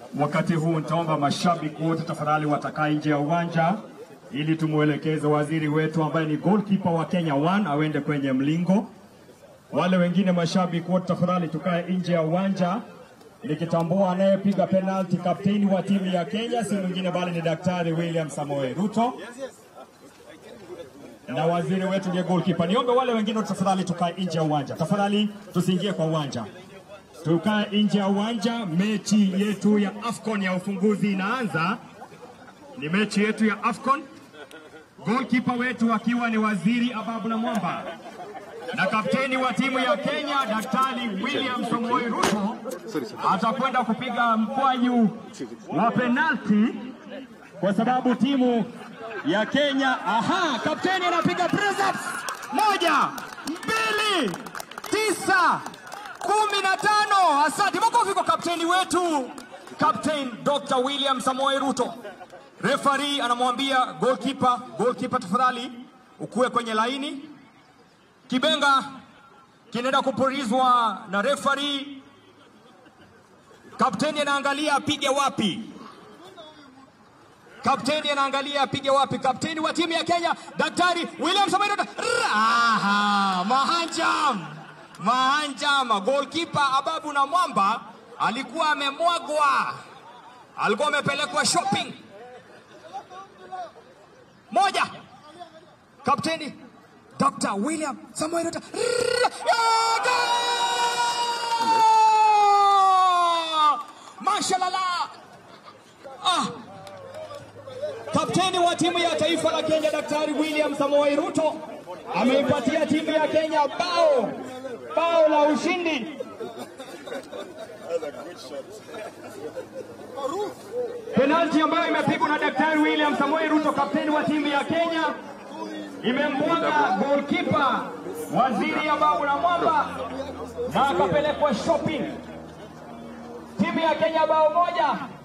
Wakati huu nitaomba mashabiki wote tafadhali watakaa nje ya uwanja ili tumwelekeze waziri wetu ambaye ni goalkeeper wa Kenya One awende kwenye mlingo. Wale wengine mashabiki wote tafadhali tukae nje ya uwanja nikitambua anayepiga penalti kapteni wa timu ya Kenya si mwingine bali ni Daktari William Samoei Ruto na waziri wetu ndiye goalkeeper. Niombe wale wengine wote tafadhali tukae nje ya uwanja, tafadhali tusiingie kwa uwanja, tukae nje ya uwanja. Mechi yetu ya AFCON ya ufunguzi inaanza, ni mechi yetu ya AFCON, goalkeeper wetu akiwa ni waziri Ababu na Mwamba na kapteni wa timu ya Kenya Daktari William Samoei Ruto atakwenda kupiga mkwaju wa penalti kwa sababu timu ya Kenya. Aha, kapteni anapiga press ups. Moja, mbili, tisa, kumi na tano. Asante, makofi kwa kapteni wetu, Captain Dr. William Samoei Ruto. Referee anamwambia goalkeeper, goalkeeper tafadhali ukuwe kwenye laini. Kibenga kinaenda kupulizwa na referee. Kapteni anaangalia apige wapi. Kapteni anaangalia apige wapi. Kapteni wa timu ya Kenya Daktari William Samoei Ruto. Aha, mahanjam mahanjam. Goalkeeper Ababu na Mwamba alikuwa amemwagwa, alikuwa amepelekwa shopping. Moja, kapteni Dr. William Samoei Ruto. Mashallah. Ah. Kapteni wa timu ya taifa la Kenya Daktari William Samoei Ruto ameipatia timu ya Kenya bao bao la ushindi. Penalti ambayo imepigwa na Daktari William Samoei Ruto, kapteni wa timu ya Kenya, imemwaga goalkeeper waziri Ababu na Mwamba na akapelekwa shopping. Timu ya Kenya bao moja,